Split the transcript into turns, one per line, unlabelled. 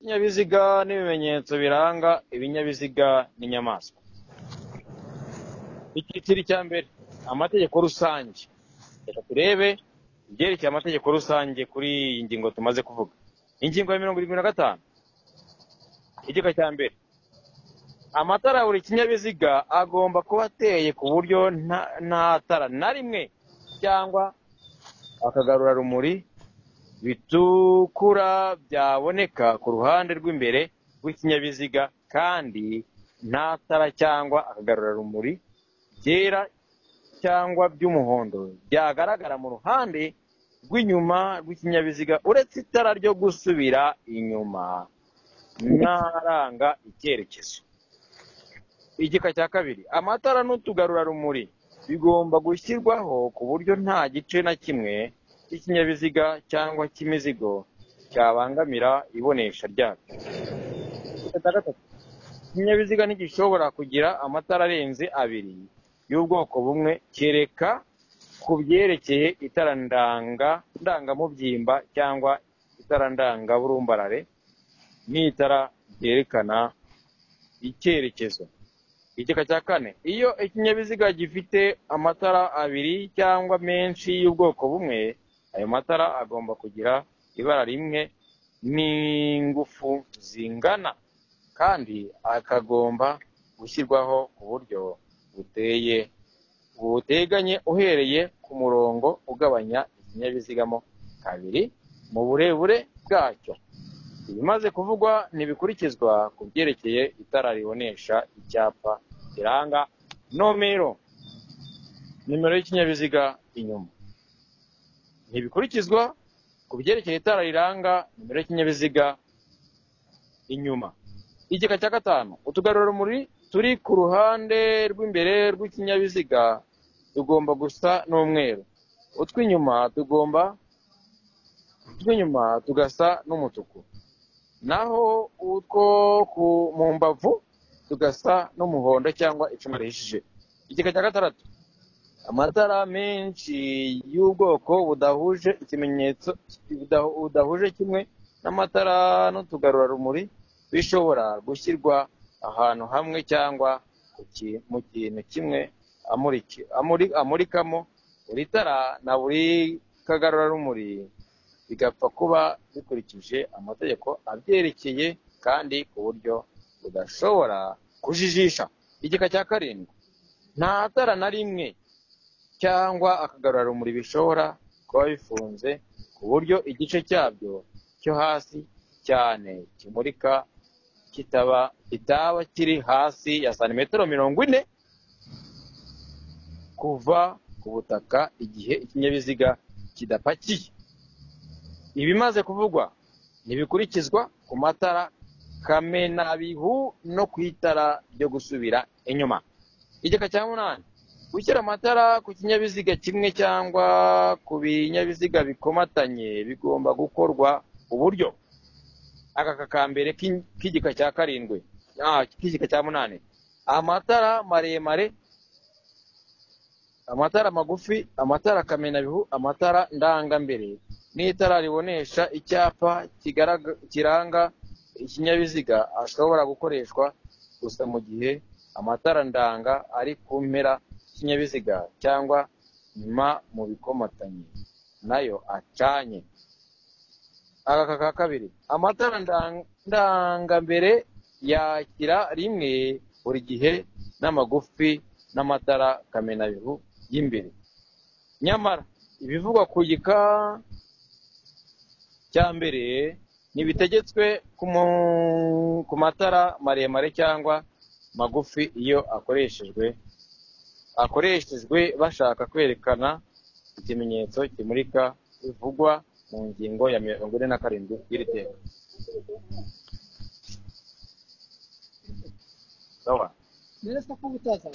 Ikinyabiziga n'ibimenyetso biranga ibinyabiziga n'inyamaswa. Icyiciro cya mbere amategeko rusange reka turebe ibyerekeye amategeko rusange kuri iyi ngingo tumaze kuvuga ingingo ya mirongo irindwi na gatanu igika cya mbere amatara buri kinyabiziga agomba kuba ateye ku buryo nta- nta tara na rimwe cyangwa akagarurarumuri bitukura byaboneka ku ruhande rw'imbere rw'ikinyabiziga kandi nta tara cyangwa akagarurarumuri byera cyangwa by'umuhondo byagaragara mu ruhande rw'inyuma rw'ikinyabiziga uretse itara ryo gusubira inyuma n'aranga icyerekezo igika cya kabiri amatara n'utugarurarumuri bigomba gushyirwaho ku buryo nta gice na kimwe cy'ikinyabiziga cyangwa cy'imizigo cyabangamira ibonesha ryabyo Igika cya gatatu ikinyabiziga ntigishobora kugira amatara arenze abiri y'ubwoko bumwe kereka ku byerekeye itara ndanga ndangamubyimba cyangwa itara ndangaburumbarare n'itara ryerekana icyerekezo igika cya kane iyo ikinyabiziga gifite amatara abiri cyangwa menshi y'ubwoko bumwe ayo matara agomba kugira ibara rimwe n'ingufu zingana kandi akagomba gushyirwaho ku buryo buteye buteganye uhereye ku murongo ugabanya ikinyabiziga mo kabiri mu burebure bwacyo ibimaze kuvugwa ntibikurikizwa ku byerekeye itara ribonesha icyapa kiranga nomero nimero y'ikinyabiziga inyuma ntibikurikizwa ku byerekeye itara riranga nimero y'ikinyabiziga inyuma igika cya gatanu utugarurarumuri turi ku ruhande rw'imbere rw'ikinyabiziga tugomba gusa n'umweru utw'inyuma tugomba utw'inyuma tugasa n'umutuku naho utwo ku mu mbavu tugasa n'umuhondo cyangwa icuma rihishije igika cya gatandatu amatara menshi y'ubwoko budahuje ikimenyetso budahu- budahuje kimwe n'amatara n'utugarurarumuri bishobora gushyirwa ahantu hamwe cyangwa ku ki- mu kintu kimwe amuriki- amuri- amurikamo buri tara na buri kagarurarumuri bigapfa kuba bikurikije amategeko abyerekeye kandi ku buryo budashobora kujijisha igika cya karindwi nta tara na rimwe cyangwa akagarurarumuri bishobora kuba bifunze ku buryo igice cyabyo cyo hasi cyane kimurika kitaba kitaba kiri hasi ya santimetero mirongo ine kuva ku butaka igihe ikinyabiziga kidapakiye ibimaze kuvugwa ntibikurikizwa ku matara kamenabihu no ku itara ryo gusubira inyuma igika cya munani gushyira amatara ku kinyabiziga kimwe cyangwa ku binyabiziga bikomatanye bigomba gukorwa ku buryo aka kambere k'igika cya karindwi ah, k'igika cya munani amatara maremare amatara magufi amatara kamenabihu amatara ndangambere n'itara ribonesha icyapa kigaraga- kiranga ikinyabiziga ashobora gukoreshwa gusa mu gihe amatara ndanga ari ku mpera y'ikinyabiziga cyangwa nyuma mu bikomatanye nayo acanye aka ka kabiri amatara ndang- ndangambere yakira rimwe buri gihe n'amagufi n'amatara kamenabihu y'imbere nyamara ibivugwa ku gika cya mbere ntibitegetswe ku mu- ku matara maremare cyangwa magufi iyo akoreshejwe akoreshejwe bashaka kwerekana ikimenyetso kimurika bivugwa mu ngingo ya mirongo ine na karindwi y'iri teka sawa
Neresi kukutasa.